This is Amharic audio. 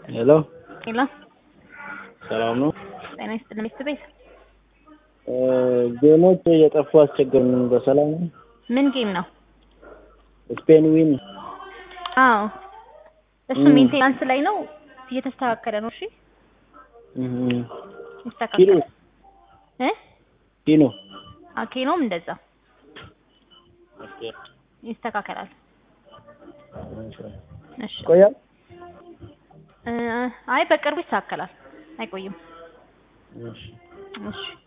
ሄሎ ሄሎ ሰላም ነው? ጤና ይስጥልኝ ሚስት ቤት ጌሞች እየጠፉ አስቸገሩን። በሰላም ነው? ምን ጌም ነው? ስፔን ዊን አዎ እሱ ም። ሜንቴናንስ ላይ ነው፣ እየተስተካከለ ነው። እሺ ኪሎ ይስተካከላል እ ኪሎ አኬኖም እንደዛ ይስተካከላል። እሺ ቆያል እ አይ በቅርቡ ይስተካከላል፣ አይቆይም። እሺ እሺ